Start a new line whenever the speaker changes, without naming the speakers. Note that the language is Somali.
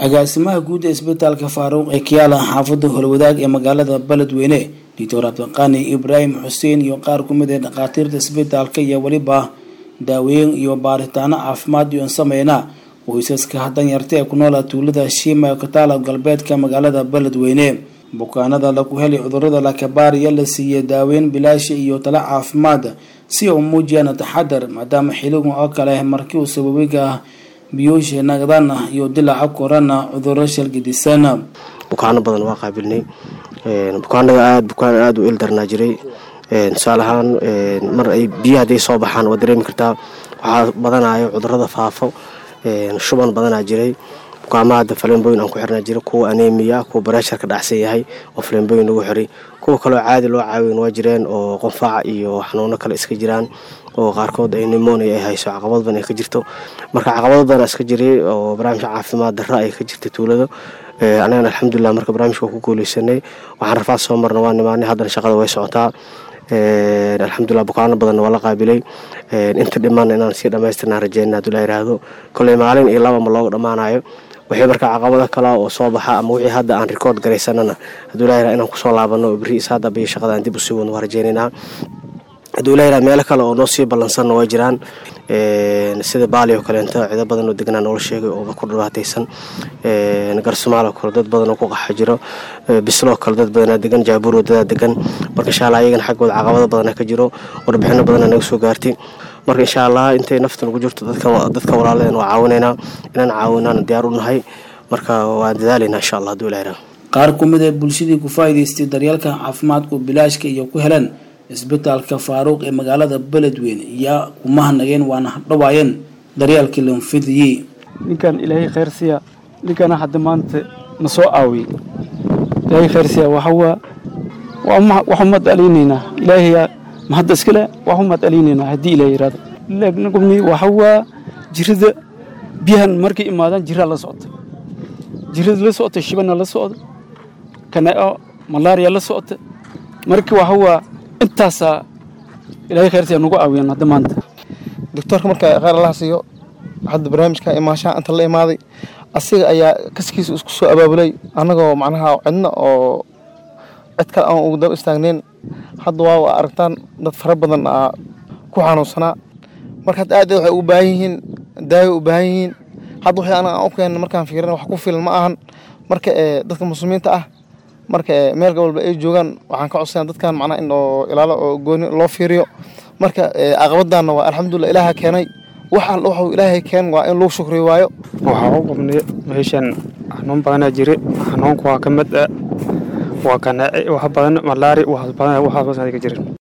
agaasimaha guud ee isbitaalka faaruuq ee kiyaala xaafadda holwadaag ee magaalada beledweyne doctor cabdiqani ibraahim xuseen iyo qaar ku mid ee dhakhaatiirta isbitaalka iyo weliba daaweyn iyo baaritaano caafimaad iyoon sameyna qoysaska danyarta ee ku noola tuulada shiima ee kataala galbeedka magaalada beledweyne bukaanada lagu helay cudurada lakabaariya la siiyey daaweyn bilaasha iyo talo caafimaad si u muujiyaan taxadar maadaama xiligan oo kale markii uu sababiga biyuusha nagdana iyo dilaaca korana cuduro shalgidisan
bukaano badan waa qaabilnay bukaanada aad bukaan aada u ildarnaa jiray tusaale ahaan mar ay biyo hadday soo baxaan waa dareemi kartaa waxaa badanayo cudurada faafo shuban badanaa jiray bukaamaha hadda faleenbooyin aan ku xirnaa jira kuwa aneemiya kuwa bareesharka dhacsan yahay oo faleenbooyin lagu xiray kuwa kaleo caadi loo caawin waa jireen oo qonfaac iyo xanuuno kale iska jiraan oo qaarkood ay nimonia ay hayso caqabad badan ay ka jirto marka caqabado badan iska jiray oo barnaamijka caafimaad darra ay ka jirtay tuulada anagana alxamdulilah marka barnaamijka ku guuleysanay waxaan rafaad soo marna waa nimaanay haddana shaqada way socotaa alxamdulilah bukaano badanna waa la qaabilay inta dhiman inaan sii dhamaystirnaan rajeyna haduu la yiraahdo koley maalin iyo laba ma looga dhammaanayo wixii marka caqabado kale oo soo baxa ama wixii hadda aan rikoord garaysanana haduu la yirahdo inaan kusoo laabano oo berri isaada biyo shaqada aan dib usii wadno waa rajeynaynaa hadduu la yirahdo meelo kale oo noo sii ballansanna waa jiraan sida baali oo kaleento cido badan oo deganaa noola sheegay oo ku dhibaataysan garsumaal oo kale dad badan oo ku qaxa jiro bisloo kale dad badanaa degan jaabuur wadadaa degan marka insha allah iyagana xaggooda caqabado badana ka jiro warbixino badana naga soo gaartay marka insha allah intay nafta nagu jirto dadka walaaladeen waa caawinaynaa inaan caawinaana diyaar u nahay marka waan dadaalaynaa insha allah hadduu la yirahdo
qaar ku mid ee bulshadii ku faa'iidaystay daryeelka caafimaadku bilaashka iyo ku heleen isbitaalka faaruuq ee magaalada beledweyne ayaa kumahanageen waana hadhawaayeen daryeelkii lanfidiyey
ninkan ilaahay khayr siya ninkana hadda maanta na soo aawiyey ilaahay khayr siya waxawaa waxu mad alaynaynaa ilaahay mahadda iskale waxu mad alaynaynaa haddii ilaah yiraahdo lagumi waxawaa jirada biyahan markay imaadaan jiraa la socota jirada la socota shibana la socda kanao malaariya la socota marka waxawaa intaasaa ilaahay khayrtiya nagu aawiyaan hadda maanta
doctoorka marka khayr allaha siiyo hadda barnaamijka imaashaha inta la imaaday asiga ayaa kaskiisa isku soo abaabulay annagoo macnaha cidna oo cid kale aan ugu daba istaagnayn hadda waa aragtaan dad fara badan aa ku xanuunsanaa marka hadda aad waxay u baahan yihiin daawo u baahan yihiin hadda wixii anaga aan u keenna markaan fiirin wax ku filan ma ahan marka dadka muslimiinta ah marka meel walba ay joogaan waxaan ka codsanaa dadkan macnaha in oo ilaalo oo gooni loo fiiriyo marka caqabadaanna waa alxamdulilah ilaaha keenay wax alla waxuu ilaahay keen waa in lagu shukriyo waayo
waxaa u qabnay meeshan xanuun badanaa jire xanuunku waa ka mid ah waa kanaaci wax badan malaari waxaas badan waxaas badan ka jirin